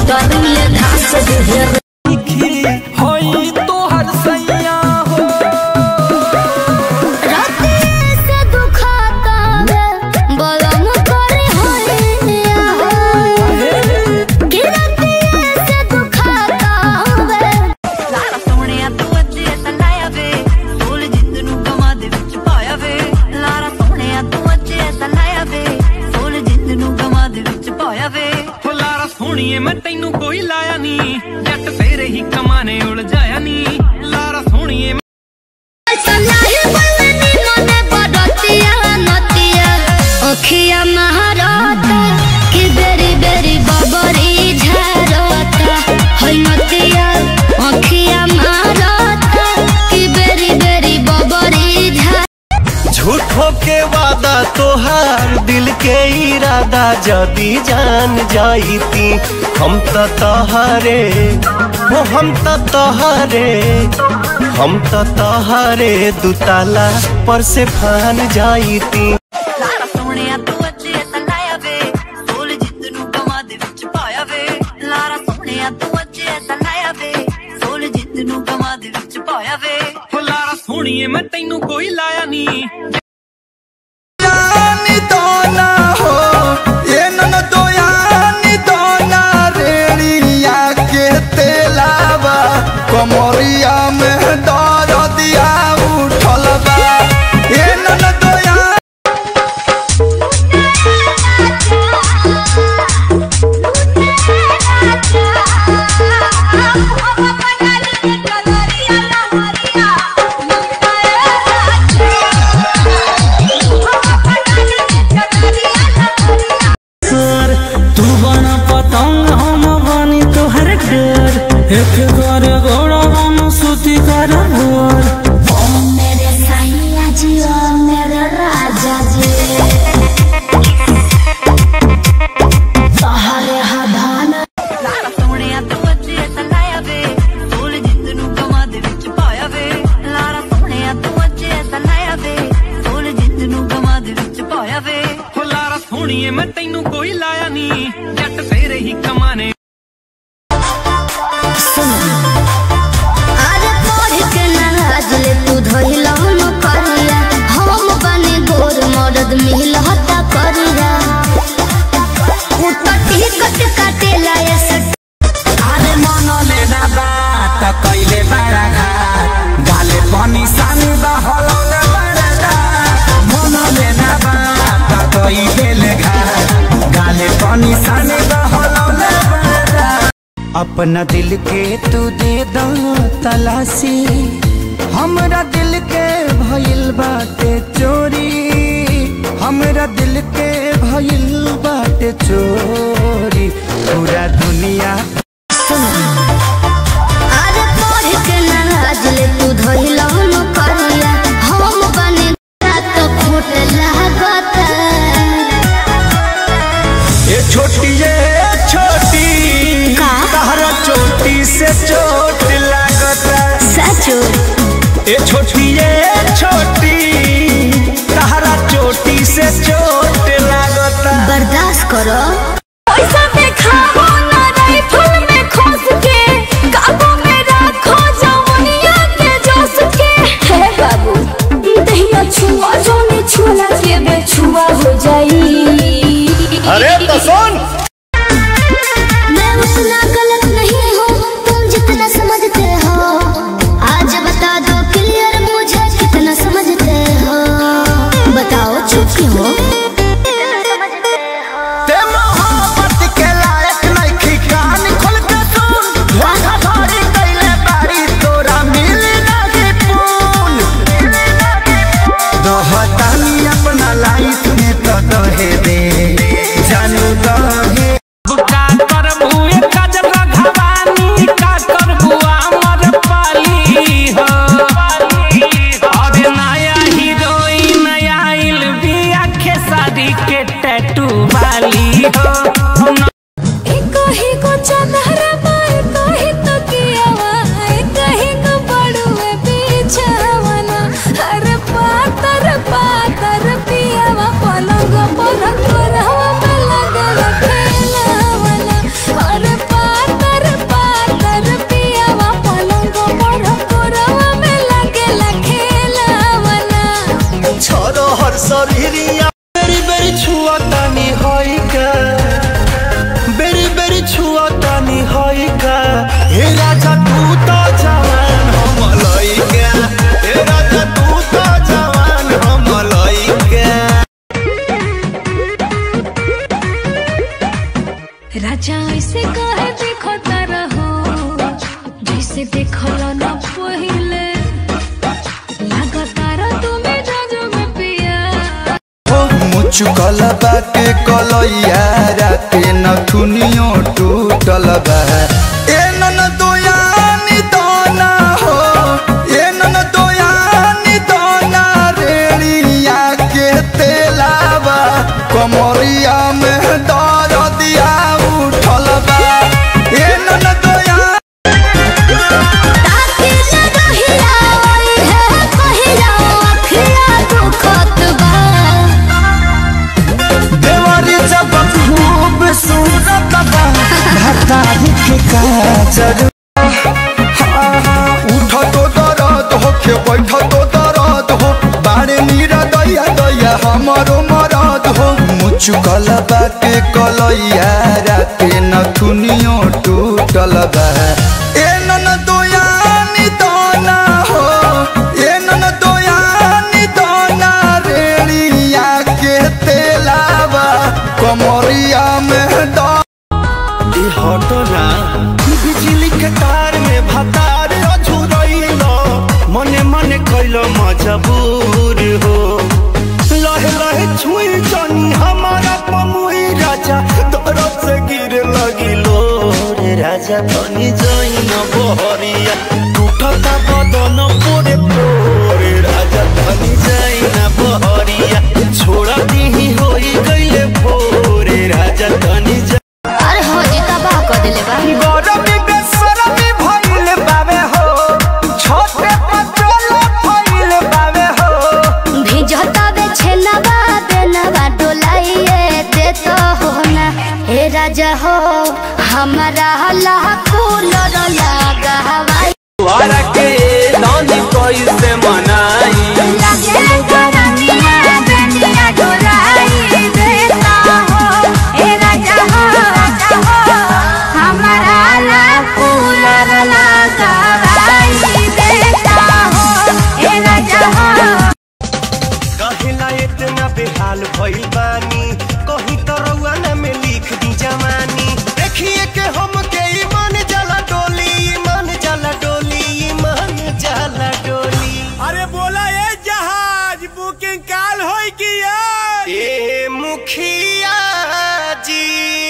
मोटरिए घास ढेर होई तोहर सैया हो राते से दुखाता है बलम करे होइया गिरते से दुखाता है ਲਾਰਾ ਸੋਹਣਿਆ ਤੂੰ ਅੱਜ ਐਸਾ ਲਾਇਆ ਵੇ ਫੁੱਲ ਜਿੰਦ ਨੂੰ ਗਮਾਂ ਦੇ ਵਿੱਚ ਪਾਇਆ ਵੇ ਲਾਰਾ ਸੋਹਣਿਆ ਤੂੰ ਅੱਜ ਐਸਾ ਲਾਇਆ ਵੇ ਫੁੱਲ ਜਿੰਦ ਨੂੰ ਗਮਾਂ ਦੇ ਵਿੱਚ ਪਾਇਆ ਵੇ ਫੁਲਾਰਾ ਸੋਹਣੀਏ ਮੈਂ ਤੈਨੂੰ ਕੋਈ ਲਾਇਆ ਨਹੀਂ ਜੱਟ ਤੇਰੇ ਹੀ ਕਮਾਨੇ ਉਲਝਾਇਆ ਨਹੀਂ ਲਾਰਾ ਸੋਹਣੀਏ सलाही बलनी मने बडतिया नतिया ओखिया महारता कि बेरी बेरी बबरी झरता है नतिया ओखिया महारता कि बेरी बेरी बबरी झर झूठो के वादा तोहार दिल के इरादा जदी जान जाईती हम त तोहरे हो हम त तोहरे हम त तोहरे दुताला पर से फान जाईती ਲਾਰਾ ਸੋਹਣਿਆ ਤੂੰ ਅੱਜ ਐਸਾ ਲਾਇਆ ਵੇ ਫੁੱਲ ਜਿੰਦ ਨੂੰ ਗਮਾਂ ਦੇ ਵਿੱਚ ਪਾਇਆ ਵੇ ਲਾਰਾ ਸੋਹਣਿਆ ਤੂੰ ਅੱਜ ਐਸਾ ਲਾਇਆ ਵੇ ਫੁੱਲ ਜਿੰਦ ਨੂੰ ਗਮਾਂ ਦੇ ਵਿੱਚ ਪਾਇਆ ਵੇ ਫੁਲਾਰਾ ਸੋਹਣੀਏ ਮੈਂ ਤੈਨੂੰ ਕੋਈ ਲਾਇਆ ਨਹੀਂ यानी दोना हो ये नन दो यानी दोना रेड़िया के तेलावा कमरिया में दर दिया उठल बा ये नन दो यानी सर तू बना पतंग हम बनी तोहर डर एक कर गोड़ा बन सुती कर भोर ओ मेरे सैया जी ओ मेरे राजा जी सहारे हधान ਲਾਰਾ ਸੋਹਣਿਆ ਤੂੰ ਅੱਜ ਐਸਾ ਲਾਇਆ ਵੇ ਫੁੱਲ ਜਿੰਦ ਨੂੰ ਗਮਾਂ ਦੇ ਵਿੱਚ ਪਾਇਆ ਵੇ ਲਾਰਾ ਸੋਹਣਿਆ ਤੂੰ ਅੱਜ ਐਸਾ ਲਾਇਆ ਵੇ ਫੁੱਲ ਜਿੰਦ ਨੂੰ ਗਮਾਂ ਦੇ ਵਿੱਚ ਪਾਇਆ ਵੇ ਫੁਲਾਰਾ ਸੋਹਣੀਏ ਮੈਂ ਤੈਨੂੰ ਕੋਈ ਲਾਇਆ ਨਹੀਂ ਜੱਟ ਤੇਰੇ ਹੀ ਕਮਾਨੇ अरे पढ़ के नाराज ले तू धइला हम करिया हम बने गोर मर्द मिलहता करिया उतटी कट काटे लाए सट अरे मन लेना बात कैले बड़ा घाट गाले पानी सानी बहलौले बड़ा घाट मन लेना बात कैले घाट गाले पानी सानी बहलौले बड़ा अपना दिल के तू दे दो तलाशी हमरा दिल के भइल बाटे चोरी हमरा दिल के भइल बाटे चोरी पूरा दुनिया अरे पढ़ के नाराज ले तू धइला हम करिया हम बने तो खोट लागता ये छोटी ये छोटी का? तहरा चोटी से चोट लागता सचो ये छोटी ये छोटी तहरा चोटी से चोट लागता बर्दाश्त करो पैसा में खाओ ना राइफल में खोस के काबू में रखो जवनिया के जोश के हे बाबू दहिया छुआ जोने छुआ के बेछुआ हो जाई अरे तो सुन मैं उतना गलत नहीं हूँ तुम जितना समझते हो आज बता दो क्लियर मुझे कितना समझते हो बताओ चुप क्यों हो ते मोहब्बत के लायक नइखी कान खोल के सुन धोखाधड़ी कइले बारी तोरा मिली नाही पून दोहतानी अपना लाइफ में तो दहे दे जानू दहे का करबू ए काजल घवानी का करबू अमर पाली हो अरे नया हीरोइन आइल बिया देखल न पहिले लगातार तुमे जाजो में पिया मुचुकल बाटे कलैया राते नथुनियो टूटल बा ए नन दोयानी दाना हो ए नन दोयानी दाना रेड़िया के तेलावा कमरिया में दर दिया उठल बा ए नन दोया ताकि लगहिया ओई है पहिया अखिया दुखत बा देवारी जब खूब सूरत बा भतारी के काजर उठ तो दर्द हो के बैठ तो दर्द हो बाड़े नीरा दैया दैया हमारो मरद हो मुचुकल बाटे कलैया राते नथुनियो टूटल बा ए नन दोयानी दाना हो ए नन दोयानी दाना रेड़िया के तेलावा कमरिया में दा ई हटो ना बिजली के तार में भतार अझुरैलो मने मने कैलो मजबूर हो लहे लहे छुई जानी हमारा पमुई राजा तरफ से गिर लगिलो रे राजा तनी जइन बहरिया टूटता बदन पोरे पोरे राजा तनी जइन बहरिया छोड़ा दीही होई गइले भोरे राजा तनी जा अरे हो जी तबाह कर देले बा गरमी बेसरमी भइल बावे हो छोटे पटोल भइल बावे हो भिजता बे छेनवा देनवा डोलाइए दे तो हो ना हे राजा हो हमारा ला कूलर लगा हवाई वारा के दानी कैसे मनाई लगे करनिया बेनिया डोलाई देता हो हे राजा हो हमारा ला कूलर लगा हवाई देता हो हे राजा हो कहिला इतना बेहाल भइल बानी कहीं तो रउआ ना में लिख दी जवानी देखिए के हम के ईमान जाला डोली ईमान जाला डोली ईमान जाला डोली अरे बोला ए जहाज बुकिंग काल होई की ए मुखिया जी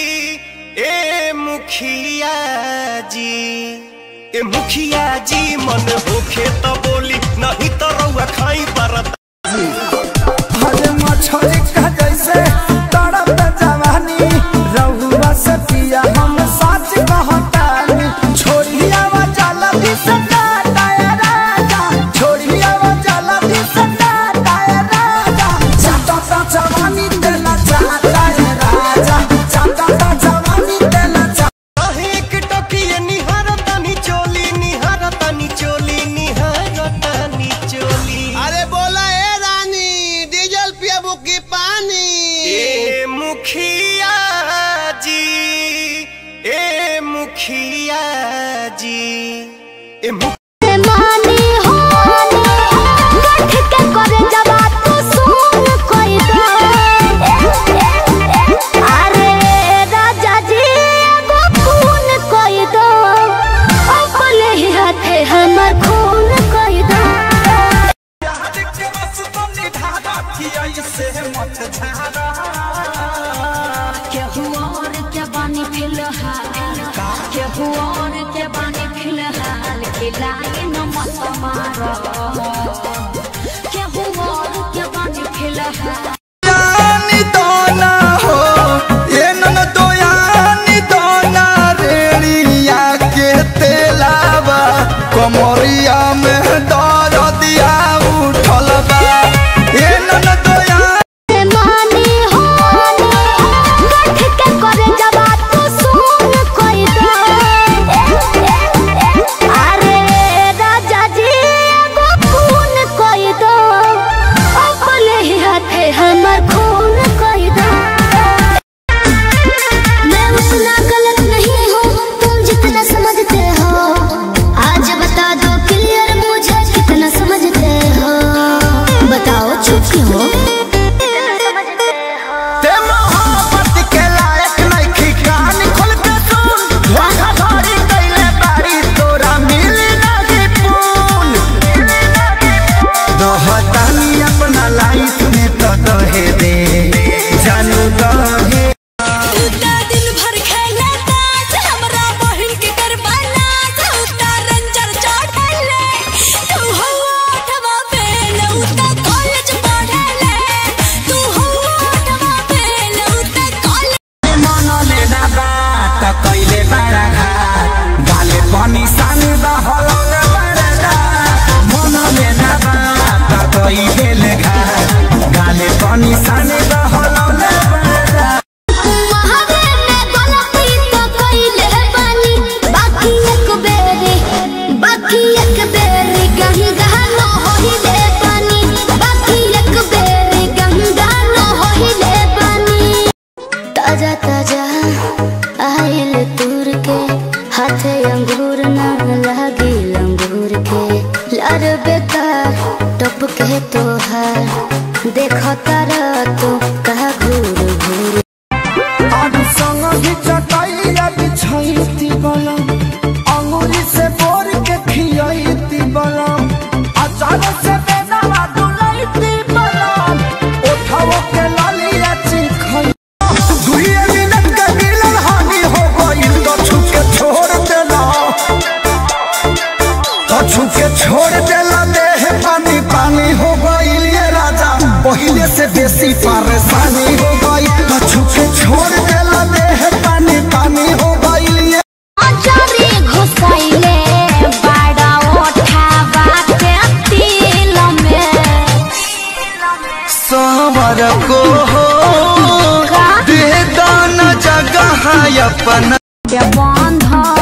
ए मुखिया जी ए मुखिया जी मन होखे तो बोली नहीं तो रउआ खाई परत हरे मछली का जैसे तड़प जवानी रहुआ से पिया हम सच कहतानी छोड़िया वा जाला भी सदा दाया राजा छोड़िया वा जाला भी सदा दाया राजा चाटा ता जवानी देना चाहता है राजा चाटा ता जवानी देना चाहता एक टकिए निहारतानी चोली निहारतानी चोली निहारतानी चोली अरे बोला ए रानी डीजल पियाबू की पानी ए मुखिया जी ए मुखिया जी ए मु मानी हो गठ के करे जबा तू सुन कोई दो अरे राजा जी एगो खून कोई दो अपने ही हाथे हमर खून कोई दो केहू और के बानी फिलहाल केहू और के बानी फिलहाल खिलाए न मत मारो केहू और के बानी फिलहाल यानी दोना हो ये नन दोयानी दोना रेड़िया के तेलावा कमरिया में दर दिया उठल बा ये नन दोया मानी हो गठ के करे जबा तू सुन कोई दो अरे राजा जी एगो खून प्यार बेकार टप के तोहार देखो तारा तो कहा घूर घूर आदि संग ही चटाइया बिछाइती बलम अंगुली से बोर के खियाइती बलम अचार से बेदावा डुलाइती बलम उठाओ के लालिया चिखई दुई मिनट के मिलन हानि हो गइल तो छुके छोड़ देला तो छुके छोड़ देला देह पानी पानी हो गइल ये राजा पहिले से बेसी परेशानी हो गई तो छुके छोड़ देला देह पानी पानी हो गइल ये अजरे घुसैले बड़ा ओठावा के तिल में सावर को हो दे दाना जगह अपन के बंध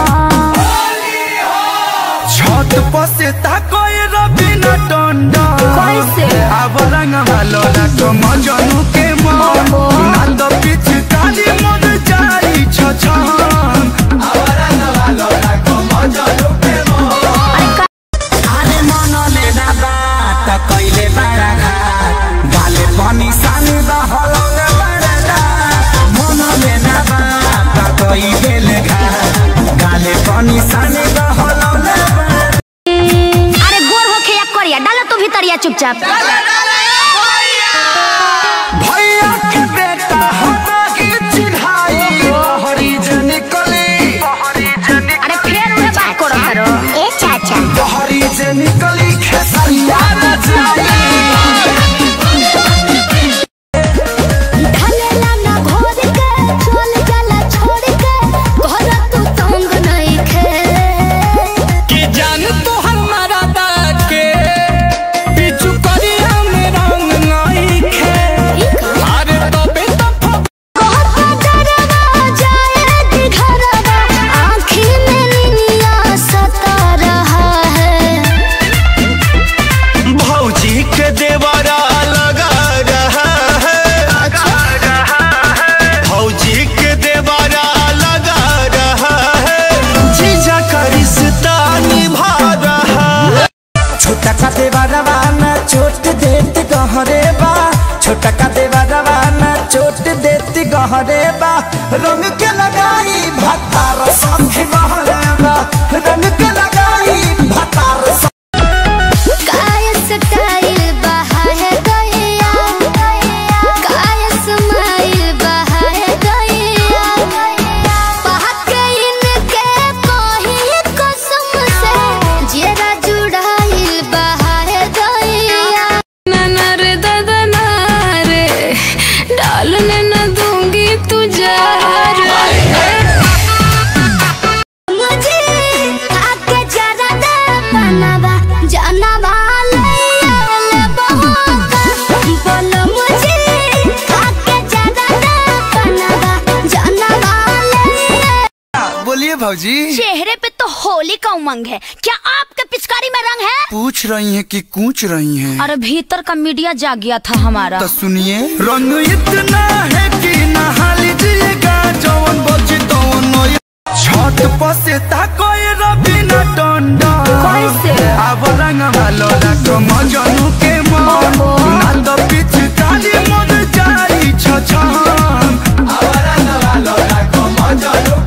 छत पर से ताकोय रबिना टंडा कैसे? अब रंग भालो लागो मजनू के मन ना तो पीछ काली मन जाई छछन अब रंग भालो लागो मजनू के मन अरे मन ले ना बात कइले बड़ा घाट गाले पानी सानी द हलंग बड़ा मन ले ना बात कइले घाट गाले पानी सानी द हलंग बड़ा अरे गोर होखे या करिया डालो तो भीतरिया चुपचाप भैया के बेटा हमरा के चिढ़ाई हरी निकली अरे फेर उहे बात करो करो ए चाचा हरी से निकली खेसरिया रचाई ढलेला ना घोर के चल जाला छोड़ के घर तू तंग नहीं खे कि जान तो हमारा के पिछु करिया में रंग नहीं खे अरे तबे तो कहत डरवा जाए दी घरवा आँखी में निनिया सता रहा है भौजी के देवरा लगा रहा है भौजी के देवरा लगा रहा है जीजा का रिश्ता निभा रहा है छोटा का देवरवा ना चोट देत गहरे बा छोटा का देवरवा ना चोट देत गहरे बा रंग के लगाई भतार संग बहरे बा रंग के लगाई भतार संग काय स्टाइल बहा है गैया काय स्माइल बहा है गैया बहक इनके कोही कसम से जेरा जुड़ाइल बहा है गैया ननर ददना रे डालने न दूंगी तुझे मुझे आके जरा दे बनवा जानवा ले बहोका बोलो मुझे आके जरा दे बनवा जानवा ले बोलिए भौजी चेहरे पे तो होली का उमंग है क्या आपके पिचकारी में रंग है पूछ रही हैं कि कूच रही हैं अरे भीतर का मीडिया जाग गया था हमारा तो सुनिए रंग इतना है कि नहा लीजिएगा जवन बची तवन छत पर से ताकोय रबिना टंडा कैसे? अब रंग भालो लागो मजनू के मन ना तो पीछ काली मन जाई छछन अब रंग भालो लागो मजनू